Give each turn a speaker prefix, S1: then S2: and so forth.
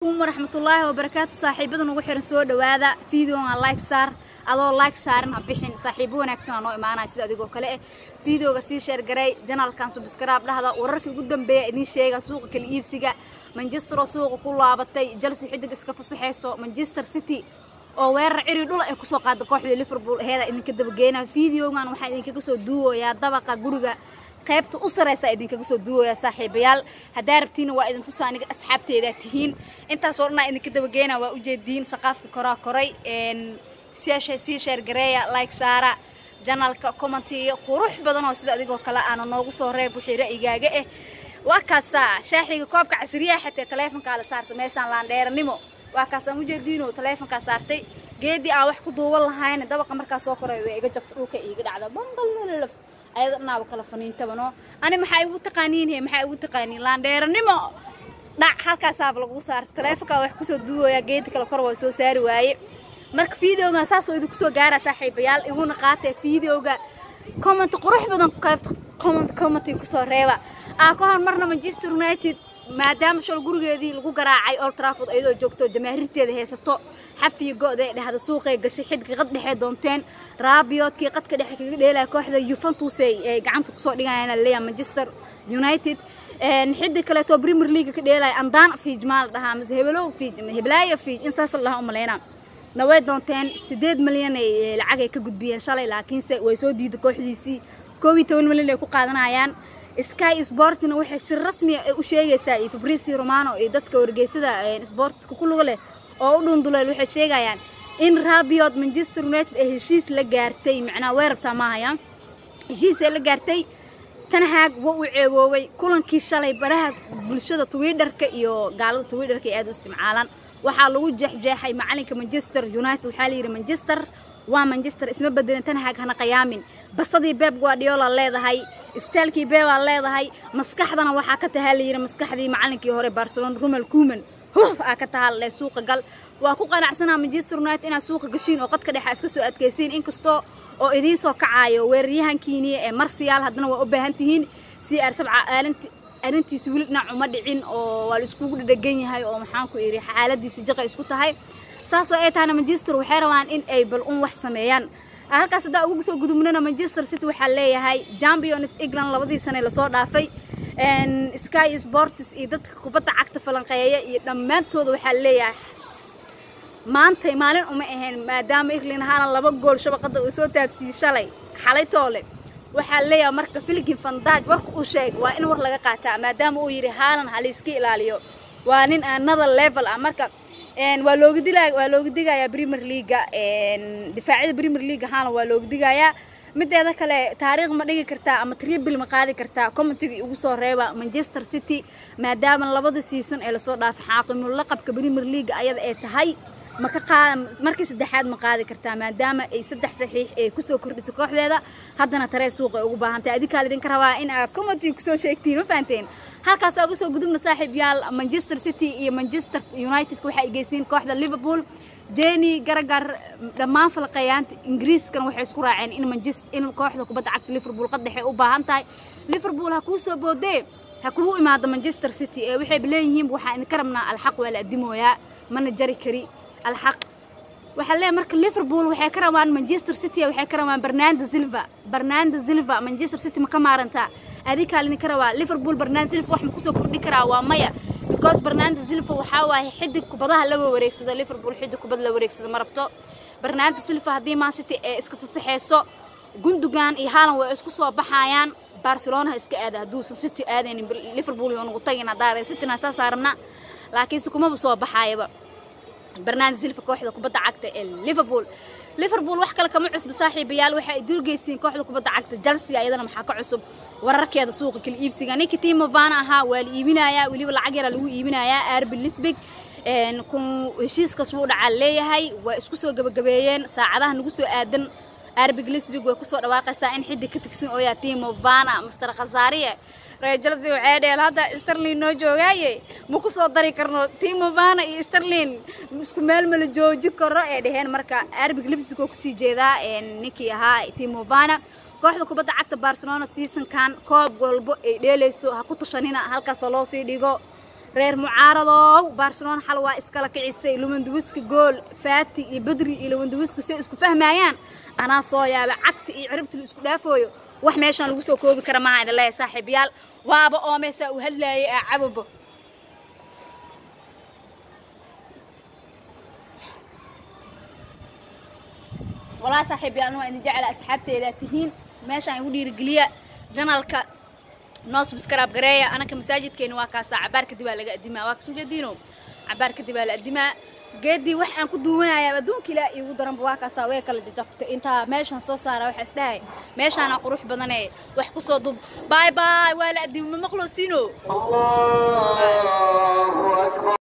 S1: waraxmatullaahi wabarakaatu saaxiibada nagu xiran soo dhawaada videoga like saar adoo like saaran ha bixin saaxiibo wanaagsan aa noo imaanaya sida adigoo kale eh videoga sii sheergaray janalkan subscribe dhahda wararkii ugu dambeeya idiin sheega suuqa kala iibsiga manchester oo suuqa ku laabatay chelsea xidig iska fasaxayso manchester city oo weerar ciri dhul ay kusoo qaada kooxda liverpool aheeda idinka dabageynaa videogan waxaa idinkaga soo duuwayaa dabaqa guriga qaybta u sareysa idinkaga soo duuwaya saaxiibayaal haddaa rabtiina waa idin tusa aniga asxaabteedaa tihiin intaasoo dhanaa idinka dabageena waa ujeediin saqaafka koraa koray sii sheergareeya like saara janalka commentiga qurux badan oo sida adigoo kale aana noogu soo reeb wixii ra'yigaaga ah waa kaasaa shaaxiga koobka casriyaha xatee taleefonkaa la saartay meeshaan laandheeranimo waa kaasaan ujeediinoo taleefonkaa saartay geedii aan wax ku duuban lahayn dabaqa markaa soo koray way iga jabta dhulka iiga dhacda bangalnalaf ayada dhanaaba kala faniintabano ani maxaa igu taqaaniin he maxaa igu taqaaniin laandheeranimo dhac halkaasaaba lagu saartay taleefonkaa wax kusoo duuwaya geedi kale kor waa soo saari waaye marka videogan saasoo idinku soo gaara saaxiibayaal iguna qaatee videoga comment qurux badan qaybta comment commenti kusoo reeba aa ka hor marna manchester united maadaama shal gurigeedii lagu garaacay old trafford iyadoo joogto jamaahiirteeda haysato xafiya go-da ee dhahda suuqay gashay xidka qad dhexee doonteen raabiyoodkii qadka dhexe kaga dheelaya kooxda yuventus ay gacanta kusoo dhigayaan leeya manchester united xidda kaleeto premier league ka dheelaya andaan fiij maa la dhahaa mise hebelow fiij heblaayo fiij in saas la dhahaa u malaynaa naway doonteen siddeed milyan ay lacag ay ka gudbiyeen shalay laakiinse way soo diiday kooxdiisii koob iyo toban milyan ay ku qaadanayaan sky sportina waxay si rasmiya u sheegaysaa iyo fabricio romano iyo dadka wargeysada sportiska ku luga leh oo u dhunduleel waxay sheegayaan in rabiot manchester united ay heshiis la gaartay macnaha way rabtaa maahaya heshiis ay la gaartay tanhaag waa uu ceeboobay kulankii shalay baraha bulshada twitterka iyo gaalada twitterka ay aad u isticmaalaan waxaa lagu jeexjeexay macalinka manchester united waxaa la yidhi manchester waa manchester isma bedelin tanhaag hana qiyaamin basadii beeb guardiola leedahay istaalkii beebaa leedahay maskaxdana waxaa ka tahaa layidhi maskaxdii macalinkii hore barcelona rumel kuman huf aa ka tahaa le suuqa gal waa ku qanacsanaa manchester united inaad suuqa gashiin oo qadka dhexa iska soo adkaysiin inkastoo oo idiin soo kacaayo weeraryahankiiniya ee marsiyaal haddana waa u baahan tihiin si aar sabca aalinti arrintiisa weli dhinac uma dhicin oo waa la iskugu dhadhegan yahay oo maxaan ku idhi xaaladiisa jaqa isku tahay saasoo ay tahana manchester waxay rabaan in ay bal un wax sameeyaan halkaas haddaa ugu soo gudubnana manchester city waxaa leeyahay champions england labadii sane lasoo dhaafay sky sports iyo dadka kubadda cagta falanqeeya iyo dhammaantooda waxaa leeyahay maantay maalin uma ahayn maadaama england haalan laba gool shabaqada uu soo taabsiiyey shalay xalay toole waxaa leeyahay marka filgin fandaaj warka uu sheeg waa in war laga qaataa maadaama uu yidhi haalan halayska ilaaliyo waa nin another level ah marka waa looga dilaya waa looga digayaa premier leaga difaacyada premier leaga haalan waa looga digayaa mideeda kale taariikh ma dhigi kartaa ama tribil ma qaadi kartaa commentiga ugu soo reeba manchester city maadaama labada season ee lasoo dhaafay xaaqimul laqabka premier leaga ayada ay tahay maka qaad markii saddexaad ma qaadi kartaa maadaama ay saddex saxiix ay kusoo kordhisay kooxdeeda haddana taree suuqa ay ugu baahantahay adinkaa idinka rabaa in aad commentiga kusoo sheegtiin ma fahanteen halkaas uga soo gudubna saaxiib yaal manchester city iyo manchester unitedka waxay geysiin kooxda liverpool jeni garagar dhammaan falqayaanta ingiriiskan waxay isku raaceen in manchester in kooxda kubadda cagta liverpool qadhexe u baahan tahay liverpool ha kuu soo boodee ha kugu imaado manchester city ee waxayba leeyihiin waxaa idinka rabnaa alxaq waa la adimooyaa mana jari kari alxaq waxaa leeyahay marka liverpool waxay ka rabaan manchester city waxay ka rabaan bernardo silva bernardo silva manchester city ma ka maarantaa adikaa lidinka rabaa liverpool bernardo silva wax ma kusoo kordhi karaa waa maya because bernardo silva waxaa waaye xidig kubadaha laga wareegsado liverpool xidig kubad la wareegsado ma rabto bernardo silva haddii man city ee iska fasaxeyso gundogan iyo haalan way isku soo baxayaan barcelona ha iska aada hadduusan city aadaynin liverpool iyo nugu tagin haddaa cityna saa saarna laakiinse kumaba soo baxaayaba barnaamij silfa kooxda kubadda cagta ee liverpool liverpool wax kale kama cusba saaxiibayaal waxa ay dulgeysiin kooxda kubadda cagta chelsea ayadana maxaa ka cusub wararkeeda suuqa kala iibsiga ninka timo vana ahaa waa la iibinayaa weliba lacag yara lagu iibinayaa arbi lisbig heshiiskaas wuu dhacaa leeyahay waa isku soo gabagabeeyeen saacadaha nagu soo aadan arbig lisbig way kusoo dhawaaqaysaa in xiddig ka tigsan ooyaa timo vana master khasaariye reer chelsea waxay dheheen hadda sterlin noo joogaaye ma ku soo dari karno timo vana iyo sterlin isku meel mala jooji karo ee dheheen marka arbig lisbig oo kusii jeedaa ninkii ahaa timo vana kooxda kubadda cagta barcelona seasonkan koob walbo ay dheelayso ha ku tashanina halkaasoo loo sii dhigo reer mucaaradow barcelona xal waa iskala kicisay lumanduwiska gool faati iyo badri iyo lumanduwiska si isku fahmayaan anaa soo yaaba cagta iyo ciribta la isku dhaafooyo wax meeshaan lagu soo koobi kara maaha idin leeyahay saaxiibayaal waaba oo meesaa u hadlaayay aa cababo والله صاحبي أنا إني جعل أصحابتي إذا تهين ماشي يقول يرجليا جنالك ناس بسكراب قرايا أنا كمساجد كين واكاسا عبار كدي بقى لقى دماء واكس مجدينو عبار كدي بقى دماء جدي وحنا كدونا يا بدون كلا يقدرن بواكاسا ويكلا ججبت أنت ماشي نصو صار وحس داي ماشي أنا قروح بدني وحكو صدب باي باي ولا دماء مخلصينو
S2: الله أكبر